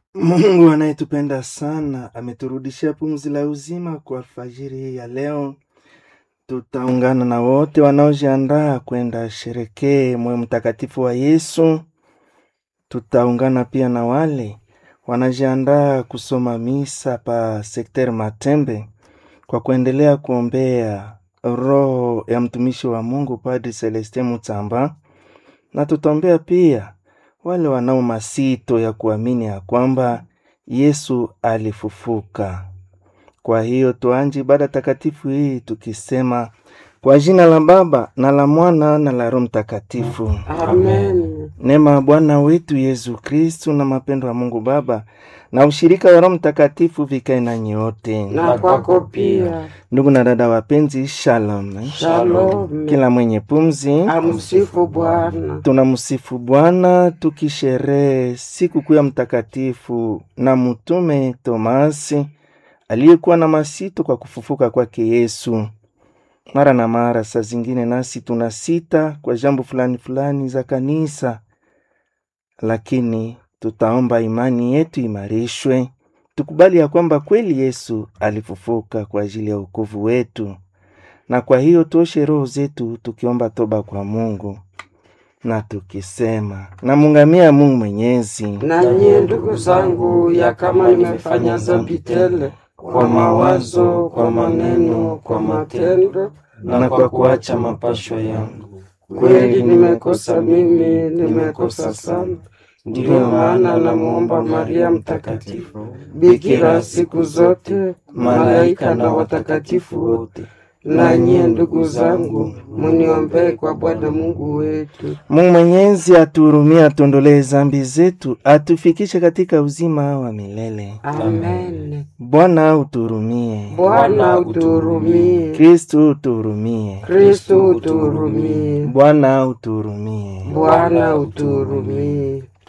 Mungu anayetupenda sana ameturudishia pumzi la uzima kwa alfajiri hii ya leo. Tutaungana na wote wanaojiandaa kwenda sherekee moyo mtakatifu wa Yesu. Tutaungana pia na wale wanajiandaa kusoma misa pa sekter Matembe kwa kuendelea kuombea roho ya mtumishi wa Mungu Padri Celestin Mutsamba, na tutaombea pia wale wanao masito ya kuamini ya kwamba Yesu alifufuka. Kwa hiyo tuanje ibada takatifu hii tukisema kwa jina la Baba na la Mwana na la Roho Mtakatifu. Amen. Neema ya Bwana wetu Yesu Kristu na mapendo ya Mungu Baba na ushirika wa Roho Mtakatifu vikae na nyote. Na kwako pia. Ndugu na dada wapenzi, shalom. Shalom. Kila mwenye pumzi Amsifu Bwana. tunamsifu Bwana tukisherehe siku kuu ya mtakatifu na mtume Tomasi aliyekuwa na masito kwa kufufuka kwake Yesu. Mara na mara, saa zingine nasi tuna sita kwa jambo fulani fulani za kanisa, lakini tutaomba imani yetu imarishwe, tukubali ya kwamba kweli Yesu alifufuka kwa ajili ya wokovu wetu, na kwa hiyo tuoshe roho zetu tukiomba toba kwa Mungu na tukisema namungamia Mungu Mwenyezi Na nyie ndugu zangu, ya kama nimefanya dhambi tele kwa mawazo, kwa maneno, kwa matendo na kwa kuacha mapasho yangu. Kweli nimekosa mimi, nimekosa sana. Ndiyo maana namwomba Maria Mtakatifu, bikira siku zote, malaika na watakatifu wote, na nyie ndugu zangu, muniombee kwa Bwana Mungu wetu. Mungu Mwenyezi atuhurumie, atuondolee zambi zetu, atufikishe katika uzima wa milele. Amen. Bwana utuhurumie. Bwana utuhurumie. Kristu utuhurumie. Kristo utuhurumie. Bwana utuhurumie. Bwana utuhurumie.